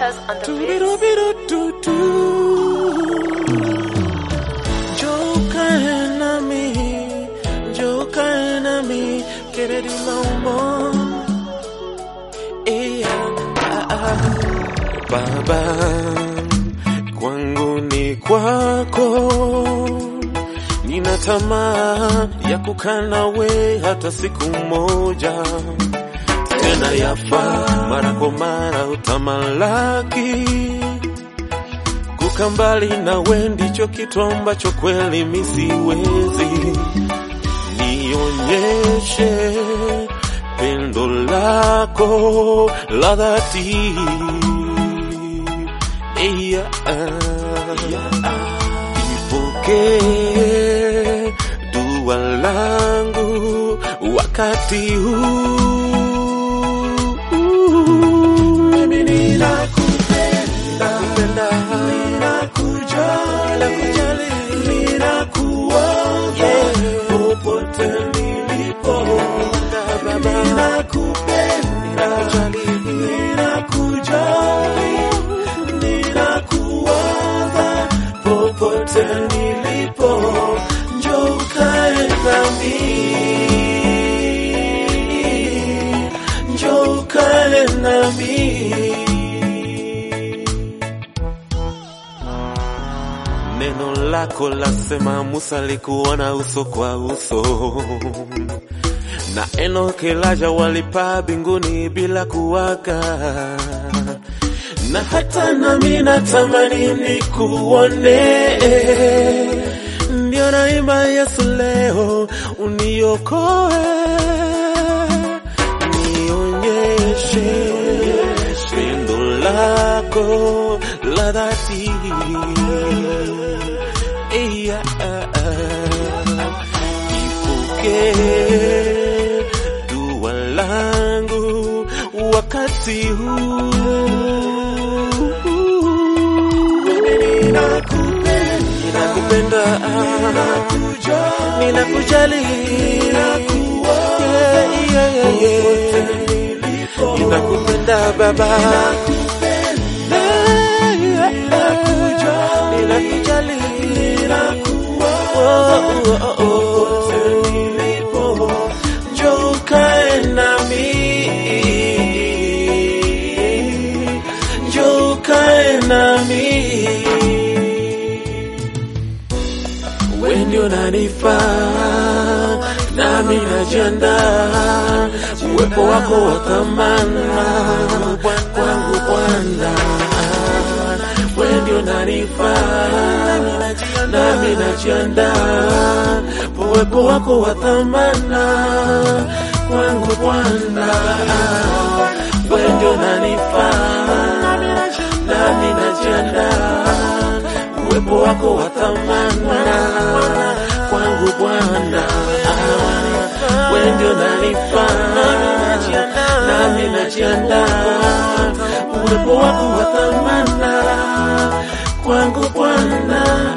Glitters on the beat. Tubirubirututu. Njoo ukae nami, njoo ukae nami, Kennedy Maumbo. Yeah. Baba, kwangu ni kwako, nina tamaa ya kukaa nawe hata siku moja tena yafaa mara kwa mara utamalaki kuka mbali nawe ndicho kitu ambacho kweli misiwezi nionyeshe pendo lako la dhati yeah. ipokee dua langu wakati huu mimi ninakupenda, ninakujali, ninakuomba popote nilipo, ninakupenda, ninakujali, ninakuomba popote nilipo, njoo ukae nami njoo ukae nami. Neno lako lasema Musa alikuona uso kwa uso, na Enoki Elijah walipaa mbinguni bila kuwaga, na hata nami natamani nikuone ndio naimba Yesu leo uniokoe, nionyeshe pendo lako la dhati. Yeah. Ipokee dua langu wakati huu ninakupenda, ninakujali, Yeah, yeah, yeah. ninakupenda baba, Yeah, yeah, yeah. ninakujali, Oh, oh, oh, oh. Njoo ukae nami, njoo ukae nami wewe ndio unanifaa nami najiandaa, uwepo wako wa thamana kwangu Bwana, wewe ndio unanifaa nami najiandaa, uwepo wako wa thamana kwangu Bwana, wewe ndio unanifaa nami najiandaa uwepo wako wa thamana kwangu Bwana, wewe ndio nanifaa nami najiandaa, uwepo wako wa thamana kwangu Bwana.